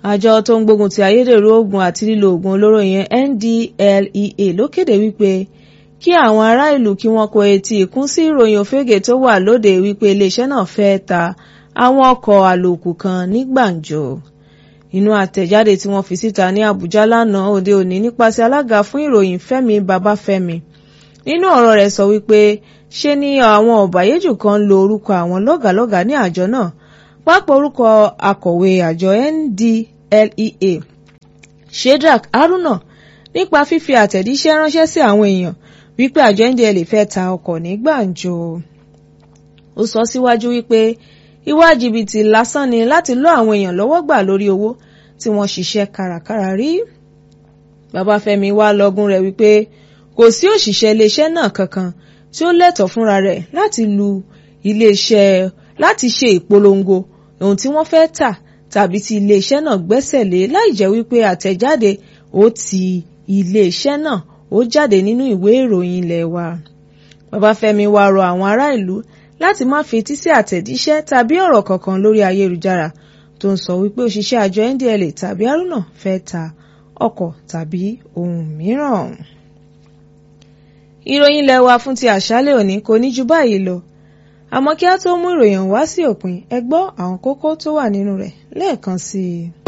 àjọ tó ń gbógun ti ayédèrú oògùn àti lílo oògùn olóró yẹn NDLEA ló kéde wípé kí àwọn ará ìlú kí wọ́n kó etí ìkún sí ìròyìn òfégè tó wà lóde wípé iléeṣẹ́ náà fẹ́ ta àwọn ọkọ̀ àlòkù kan ní gbàǹjo inú àtẹ̀jáde tí wọ́n fi síta ní Àbújá lánàá òde òní nípasẹ̀ alága fún ìròyìn Fẹ́mi Babáfẹ́mi nínú ọ̀rọ̀ rẹ̀ sọ wípé ṣe ni àwọn ọ̀bàyéjù kan lo orúkọ àwọn lọ́gàlọ́gà ní àjọ náà pápá orúkọ akọ̀wé àjọ NDLEA Shedrack Haruna nípa fífi àtẹ̀jíṣẹ́ ránṣẹ́ sí àwọn èèyàn wípé àjọ NDLEA fẹ́ ta ọkọ̀ ní gbàǹjo ó sọ síwájú wípé ìwà jìbìtì lásán ni láti lọ́ àwọn èèyàn lọ́wọ́ gbà lórí owó tí wọ́n ṣiṣẹ́ kárakára rí Babáfẹ́mi wá lọ́gùn rẹ̀ wípé kò sí òṣìṣẹ́ iléeṣẹ́ náà kankan tí ó lẹ́tọ̀ọ́ fúnra rẹ̀ láti lu iléeṣẹ́ láti ṣe ìpolongo ohun tí wọ́n fẹ́ tà tàbí tí iléeṣẹ́ náà gbẹ́sẹ̀ lé láì jẹ́ wípé àtẹ̀jáde ó ti iléeṣẹ́ náà ó jáde nínú ìwé ìròyìn ilé wa. Babáfẹ́mi wá rọ àwọn ará ìlú láti má fetí sí àtẹ̀jíṣẹ́ tàbí ọ̀rọ̀ kankan lórí ayélujára tó ń sọ wípé òṣìṣẹ́ àjọ NDLEA tàbí Haruna fẹ́ ta ọkọ̀ tàbí ohun mìíràn. ìròyìn ilé wa fún ti àṣálẹ́ òní kò ní ju báyìí lọ àmọ́ kí á tó mú ìròyìn wá sí òpin ẹ gbọ́ àwọn kókó tó wà nínú rẹ̀ lẹ́ẹ̀kan sí i.